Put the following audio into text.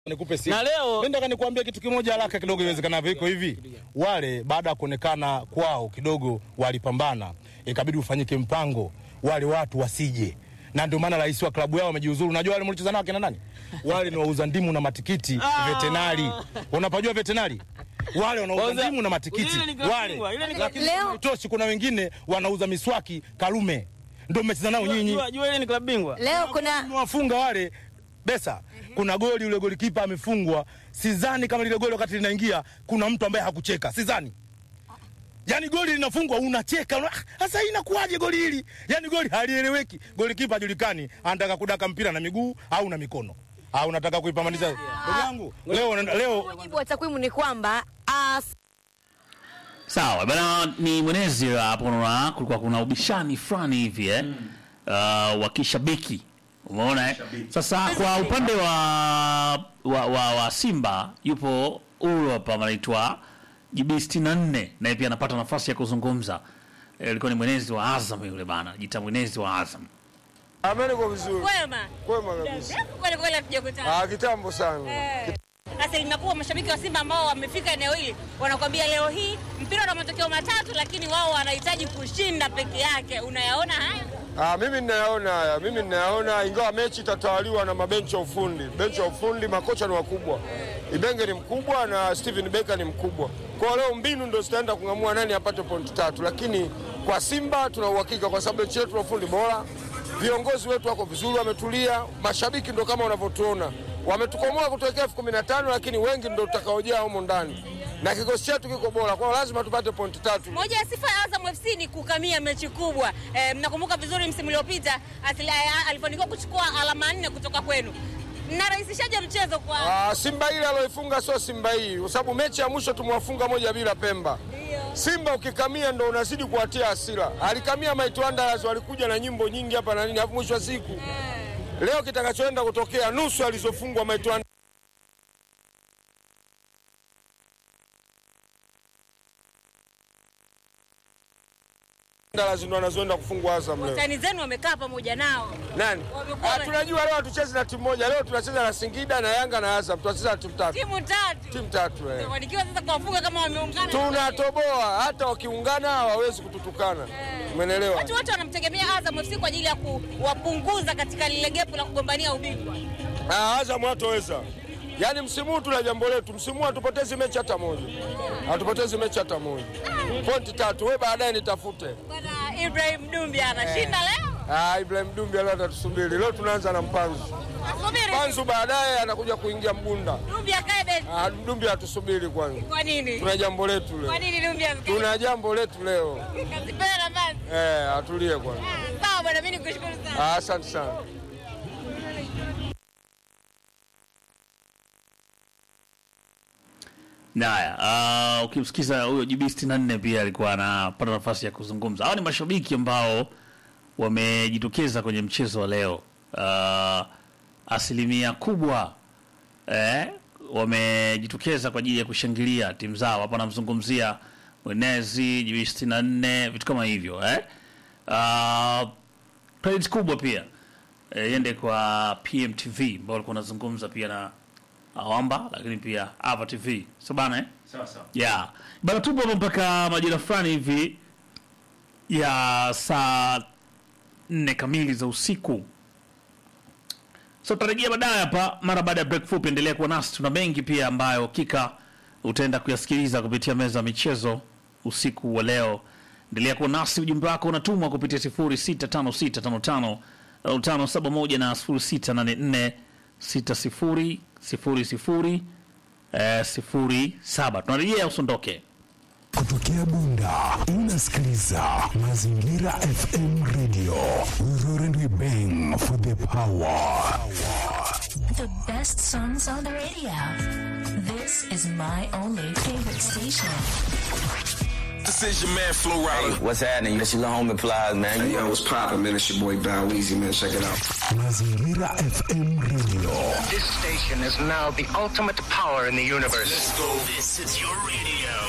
Nikupe sifa. Na leo- Mimi nataka nikuambie kitu kimoja haraka kidogo iwezekanavyo. Iko hivi, wale baada ya kuonekana kwao kidogo walipambana, ikabidi ufanyike mpango wale watu wasije, na ndio maana rais wa klabu yao amejiuzuru. Unajua wale mlicheza nao kina nani? Wale ni wauza ndimu na matikiti vetenari. Unapajua vetenari? Wale wanauza Wauza- ndimu na matikiti Ile ni klabu wale, bingwa, ile ni klabu lakini Leo- haitoshi, kuna wengine wanauza miswaki Karume, ndio mmecheza nao nyinyi Jua, jua ile ni klabu bingwa. Leo kuna wafunga wale besa. Kuna goli yule golikipa amefungwa, sidhani kama lile goli wakati linaingia kuna mtu ambaye hakucheka, sidhani. Yaani goli linafungwa unacheka, una- "Ah, sasa hii inakuwaje goli hili? Yaani goli halieleweki, golikipa hajulikani anataka kudaka mpira na miguu au na mikono au unataka kuipamanisha. Ndugu yangu, leo leo mujibu wa takwimu ni kwamba ah, Sawa bana, ni mwenezi hapo. Unaona kulikuwa kuna ubishani fulani hivi eh, uh, wa kishabiki umeona eh? Sasa kwa upande wa, wa, wa, wa Simba yupo huyu hapa anaitwa JB 64 naye pia anapata nafasi ya kuzungumza. Eh, Alikuwa ni mwenezi wa Azam yule bana, jita mwenezi wa Azam. Ameni kwa vizuri. Kwema. Kwema kabisa. Kweli kweli hatujakutana. Ah, kitambo sana. Eh. Asilimia kubwa mashabiki wa Simba ambao wamefika eneo hili wanakwambia leo hii mpira una matokeo matatu, lakini wao wanahitaji kushinda peke yake. Unayaona haya? Ah, mimi ninayaona haya. Mimi ninayaona ingawa mechi itatawaliwa na mabenchi ya ufundi. Benchi ya ufundi makocha ni wakubwa. Ibenge ni mkubwa na Steven Becker ni mkubwa. Kwa leo mbinu ndio zitaenda kung'amua nani apate pointi tatu, lakini kwa Simba tuna uhakika kwa sababu mechi yetu ya ufundi bora. Viongozi wetu wako vizuri, wametulia. Mashabiki ndo kama unavyotuona wametukomoa kutoka elfu kumi na tano lakini wengi ndo tutakaojaa humo ndani, na kikosi chetu kiko bora, kwa hiyo lazima tupate pointi tatu. Moja ya sifa ya Azam FC ni kukamia mechi kubwa. Eh, mnakumbuka vizuri msimu uliopita asili- eh, alifanikiwa kuchukua alama nne kutoka kwenu. Mnarahisishaje mchezo kwa Ah, Simba ile aloifunga sio Simba hii, kwa sababu mechi ya mwisho tumewafunga moja bila Pemba. Simba ukikamia ndo unazidi kuwatia hasira. Alikamia Might Wanderers, walikuja na nyimbo nyingi hapa na nini, alafu mwisho wa siku leo kitakachoenda kutokea nusu alizofungwa Might Wanderers ndo anazoenda kufungwa Azam leo. watani zenu wamekaa pamoja nao? Nani? Wamekuwa- Ah, tunajua leo hatuchezi na timu moja, leo tunacheza na Singida na Yanga na Azam, tunacheza na timu tatu. Timu tatu. Timu tatu eh. Wamefanikiwa sasa kuwafunga kama wameungana. tunatoboa hata wakiungana hawawezi kututukana umenelewa Watu wote wanamtegemea Azam FC kwa ajili ya kuwapunguza katika lile gepu la kugombania ubingwa. Ah, Azam hatoweza yaani msimu huu tuna jambo letu msimu huu hatupotezi mechi hata moja hatupotezi mechi hata moja pointi tatu we baadaye nitafute Bwana Ibrahim Dumbi anashinda leo. ah, Ibrahim Dumbi leo atatusubiri leo tunaanza na Mpanzu Asubiri. Mpanzu baadaye anakuja kuingia Mbunda Dumbi akae benchi. ah, Dumbi hatusubiri kwanza Kwa nini? tuna jambo letu Kwa leo nini Dumbi asikae? tuna jambo letu leo Kazipea nafasi. eh, atulie kwanza Ah, Sawa bwana, mimi nikushukuru sana. ah, asante sana Haya, uh, ukimsikiza huyo JB 64 pia alikuwa anapata nafasi ya kuzungumza. Hao ni mashabiki ambao wamejitokeza kwenye mchezo wa leo. Uh, asilimia kubwa eh, wamejitokeza kwa ajili ya kushangilia timu zao. Hapa namzungumzia Mwenezi, JB 64, vitu kama hivyo eh. Uh, credit kubwa pia eh, iende kwa PMTV ambao walikuwa wanazungumza pia na Awamba, lakini pia Ava TV. So bana eh? Sawa sawa. Yeah. Bana tupo hapa mpaka majira fulani hivi ya saa nne kamili za usiku. So tutarejea baadaye hapa mara baada ya break fupi. Endelea kuwa nasi, tuna mengi pia ambayo hakika utaenda kuyasikiliza kupitia meza ya michezo usiku wa leo. Endelea kuwa nasi, ujumbe wako unatumwa kupitia 065655 571 na 0684 60 00 eh, 07. Tunarejea, usiondoke. Kutokea Bunda unasikiliza Mazingira FM Radio. We roar and we bang for the power. The best songs on the radio. This is my only favorite station. This is your man Flo Rida. What's happening? This your little homie Plies, man. Hey, yo, what's poppin', man? It's your boy Bow Weezy, man. Check it out. Mazingira FM Radio. This station is now the ultimate power in the universe. Let's go. This is your radio.